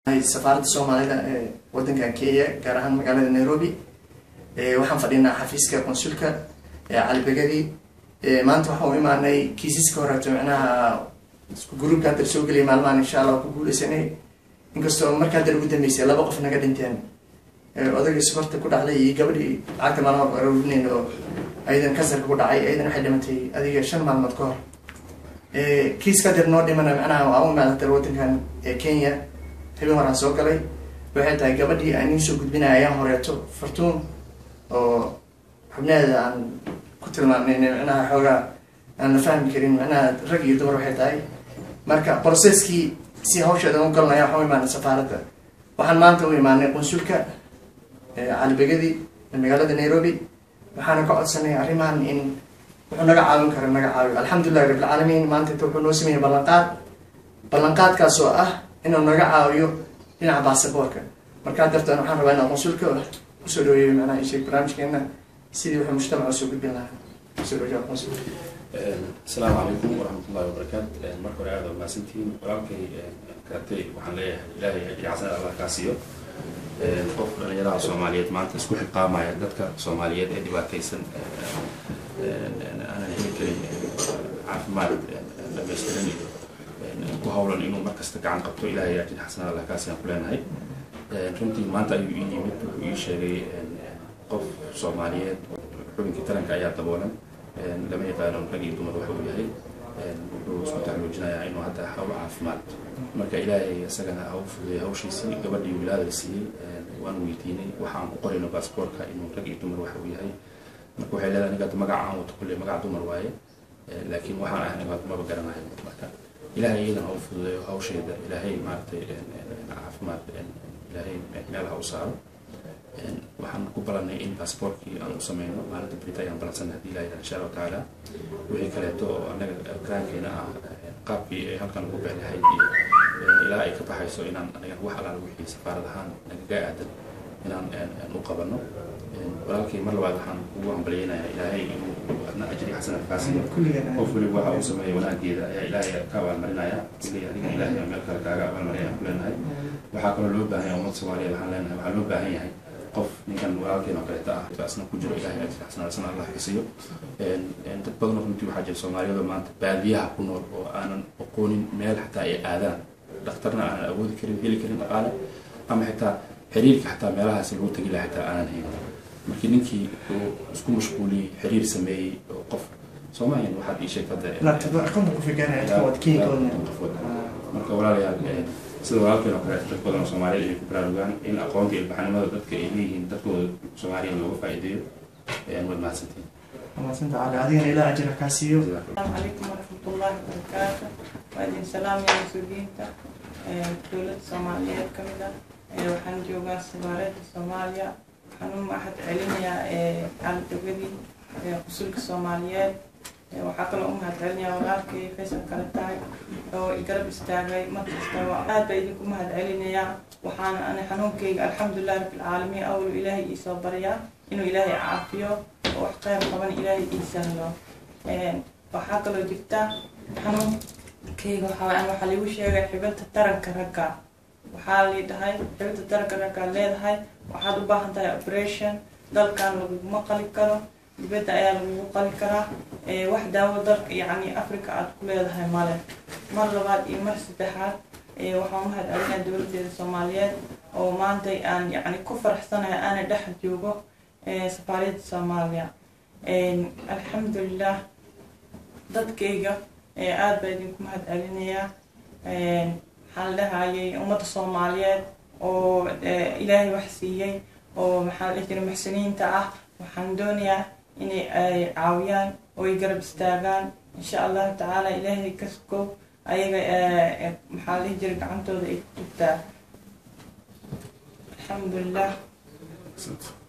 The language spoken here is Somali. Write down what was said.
safaaradda soomaalida ee wadankan kenya gaar ahaan magaalada nairobi waxaan fadhinaa xafiiska consulka calibegadi maanta waxaan u imaanay kiisaska horeeto micnaha gruubka hadda soo geliyay maalmahan insha allah ku guuleysanay inkastoo marka hadda ugu dambeysay laba qof naga dhinteen odaygii subarta ku dhacday iyo gabadhii lacagta maalmood aroorinayn oo ayadan kansarka ku dhacay ayadan waxay dhimatay adiga shan maalmood ka hor kiiska hadeer noo dhimana macnaha waa u imaadata wadankan kenya habeen horaan soo galay waxay tahay gabadhii aan iin soo gudbinaya ayaan horeeto fartuun oo xubnaheeda aan ku tilmaamnayn micnaha xoogaa aan la fahmi karin micnaha rag iyo dumar waxay tahay marka processkii si hawsheedan u galanaya waxaan u imaanay safaaradda waxaan maanta u imaanay qunsulka calibegadi magaalada nairobi waxaana ka codsanay arrimahan in wuxuu naga caawin kara naga caawiyo alxamdulillahi rabbilcaalamiin maanta inta wuxuu noo sameeyey ballanqaad ballanqaadkaas oo ah inuu naga caawiyo dhinaca baasaboorka markaa darteed waxaan rabaa inaan qunsulka usoo dhaweeyo macnaha isheeg barnaamijkeena sidii wuxuu mujtamaca usoo gudbin lahaa usoo dhaweeyo qunsul asalaamu calaykum waraxmatullahi wabarakaatu marka hore aada mahadsantihiin walaalkay karatay waxaan leeyahay ilaahay ajri xasanad allah kaa siiyo qofka dhalinyaraha soomaaliyeed maanta isku xilqaamaya dadka soomaaliyeed ee dhibaataysan aanan heli karin caafimaad dhamaystiran iyo ku hawlan inuu markasta gacan qabto ilaahay ajri xasanad allah kaa siiyaan ku leenahay runtii maanta ayuu ii yimid wuxuu ii sheegay qof soomaaliyeed xubinkii taranka ayaa daboolan lama yaqaano rag iyo dumar waxa uu yahay wuxuu isku taxluujinayaa inuu hadda hawl caafimaad marka ilaahay isagana ha u fududeeyo hawshiisii gabadhii wilaada la siiyey waan weydiinay waxa aan ku qorayno baasboortka inuu rag iyo dumar waxa uu yahay marka waxay leedahay aniga magaca aan wato kulle magaca dumar waaye laakiin waxaan ahay aniga maba garanayo marka ilaahay iyadana ha u fududeeyo hawsheeda ilaahay maaragtay caafimaad ilaahay meel ha u saaro waxaan ku balanay in baasboortkii aan u sameyno maalinta brita ayaan balansanay hadii ilaha insha allahu tacaala wixii kaleeto oo anaga karaankeena ah qaabkii ay halkan ugu beelahayd iyo ilaa ay ka baxayso inaan anaga wax alaal wixii safaarad ahaan nagaga aadan inaan u qabano walaalkii mar labaad waxaan ugu hambalyeynayaa ilaahay inuu adna ajri xasanad kaa siiyo qof weliba waxa uu sameeyo wanaageeda ayaa ilaahay ka abaalmarinaya kuley adiga ilaahay meel kale kaaga abaalmarinaya aan ku leenahay waxaa kaloo loo baahan yahay ummad soomaaliyeed waxaan leenahay waxaa loo baahan yahay qof ninkan walaalkeen oo kaleeta ah asna ku jiro ilahay ajri xasanadsan allah ka siiyo dad badanoo runtii waxaa jira soomaaliyada maanta baadiyaha ku nool oo aanan aqoonin meel xataa ay aadaan dhakhtarna aanan awoodi karin heli karin dhaqaale ama xitaa xiriirka xataa meelahaasi lagu tegi laha xitaa aanan hayn markii ninkii uu isku mashquuliyey xiriir sameeyey oo qof soomaaliyan waxaad ii sheegtay marka walaalayaal sida walaalkeen oo kale dad badan oo soomaaliyeed ay ku baraarugaan in aqoonta iyo ilbaxnimada dadka ay leeyihiin dadkooda soomaaliya looga faa'iideeyo waad mahadsantiin mahadsan tacaala adigana ilaa ajira kaa siiyo السلام عليكم ورحمة الله وبركاته وأدين سلام يا مسؤولين دولة الصومالية كمدة وحن جوغا سفارة الصومالية حنو ما أحد علميا على الدولة قصولك الصوماليات waxaa kaloo u mahadcelinayaa walaalkay faysal kale tahay oo igarab istaagay markastaba aad baa idinku mahadcelinayaa waxaana ani xanuunkayga alxamdulilah rabbilcaalamiin awlu ilaahay iisoo baryaa inuu ilaahay caafiyo oo wax qayb qaban ilaahay ii sahlo waxaa kaloo jirta xanuunkayga waxaa waxaa liigu sheegay xibinta taranka ragga waxaa lii dhahay xibinta taranka ragga leedahay waxaad u baahan tahay operation dalkan laguguma qali karo dibadda ayaa lagugu qali karaa wax daawo dalka yacni africa aada ku leedahay male mar labaad iyo mar saddexaad waxaan u mahadcelinaa dowladeeda soomaaliyeed oo maanta aan yacni ku faraxsanahay aana dhex joogo safaariyadda soomaaliya alxamdulilah dadkayga aada baa idinku mahadcelinayaa waxaan lehayay ummadda soomaaliyeed oo ilaahay wax siiyey oo maxaa la jira muxsiniinta ah waxaan doonayaa inay ay caawiyaan oo ay garab istaagaan insha allahu tacaala ilaahay ka sukow ayaga maxaa la jira gacantooda ay ku tugtaa alxamdulilah